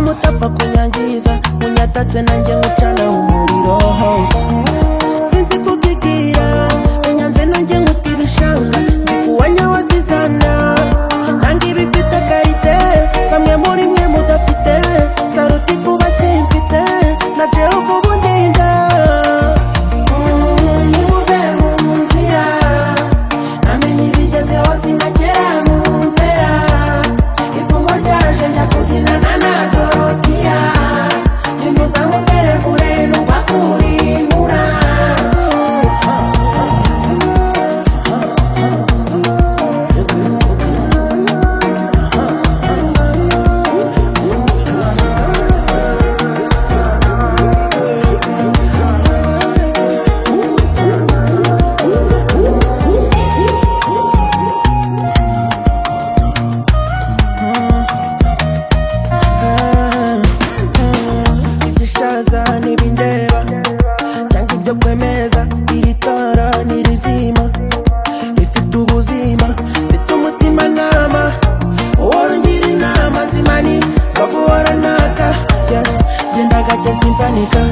wapfa kunyangiza unyatatse nanjye nkucana umuriro sinzi kugigira unyanze nanjye nkutibishanga ndikuwanya wazizana nanga ibifite karite bamwe muri mwe mudafite saruti kuba mfite na jehovah ubundinda nimuve mu nzira namenye ibigezeho sinagera mu mvera ifungwa ryaje njya kukinana na dorotiya ntimuza musere kure n'ugwa kurimura igishaza n'ibindeba cyangwa ibyo kwemeza iri tara n'irizima rifite ubuzima mfite umutima nama uhora ungira inama zimani zo guhora naka Yeah, genda gake simpanika